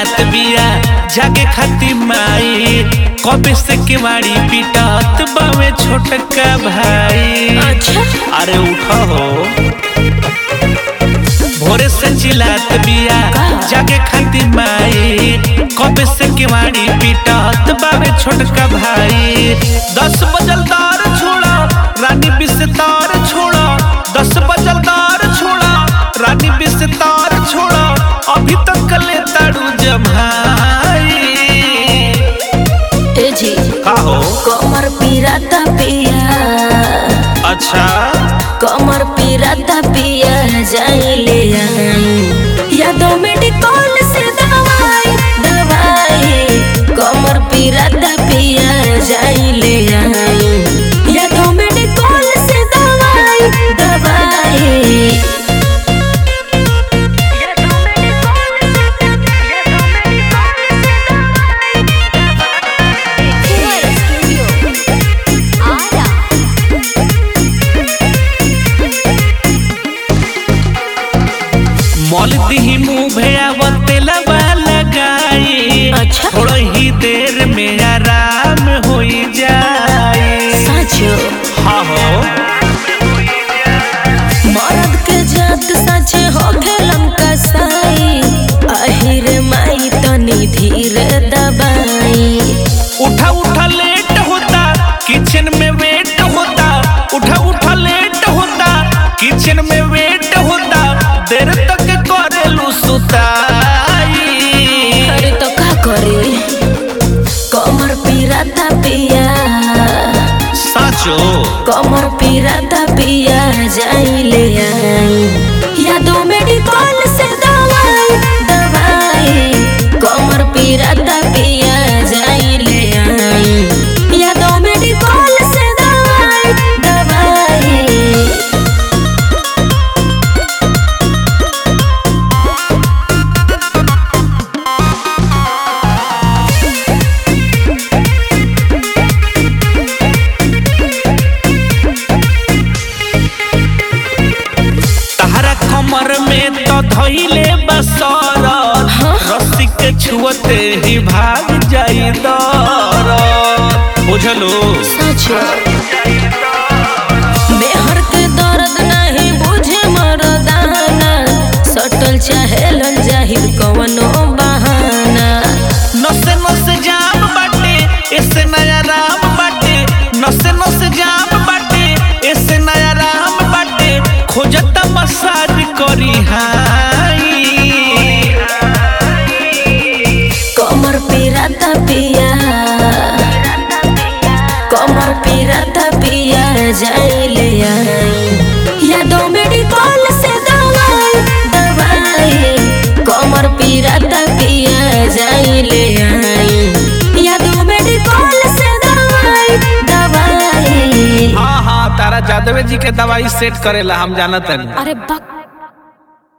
चिल्लात बिया जागे खाती माई कबे से केवाड़ी पिटत बावे छोटका भाई अच्छा अरे उठो हो भोरे से चिल्लात बिया जागे खाती माई कबे से केवाड़ी पिटत बावे छोटका भाई दस बजल दार छोड़ा रानी बिस्तार छोड़ा दस बजल दार छोड़ा रानी बिस्तार छोड़ा अभी तक ले ताड़ू जमाई ए जी का हो कमर पीराता पिया अच्छा कमर पीराता पिया जाइले आई यादों में डिकॉल से दवाई दवाई कमर पीराता पिया जाइले आई यादों में डिकॉल से दवाई दवाई मॉल दी मुँह भेयावते लबा लगाई अच्छा। थोड़ा ही देर में आराम हो जाए साचो हाँ हो मर्द के जात साचे हो खेलम कसाई अहिर माई तनी धीरे दबाई उठा उठा लेट होता किचन में वेट होता उठा उठा लेट होता किचन में वेट होता देर तक करेलू सुताई अरे तो का करे कमर पीराता पिया साचो कमर पीराता पिया जाइले आई यादों में डिकॉल से दवाई दवाई कमर पीराता पिया जाइले आई यादों में डिकॉल से दवाई दवाई तहरा कमर में तो धइले बसर रस्सी के छुअते ही भाग जाई दर बुझलो सचो बेहर के दर्द नहीं बुझे मरदाना सटल चाहेलन जाहिर कवनो बहाना नसे नसे जाम बाटे ऐसे नया राम बाटे नसे नसे जाम बाटे ऐसे नया राम बाटे खोजता मसाज करी हाई कमर पीराता पिया कमर पीराता पिया जाइले आई यादों में डिकॉल से दवाई दवाई कमर पीराता पिया जाइले आई यादों में डिकॉल से दवाई दवाई हाँ हाँ तारा जादवे जी के दवाई सेट करेला हम जानत हनी अरे बक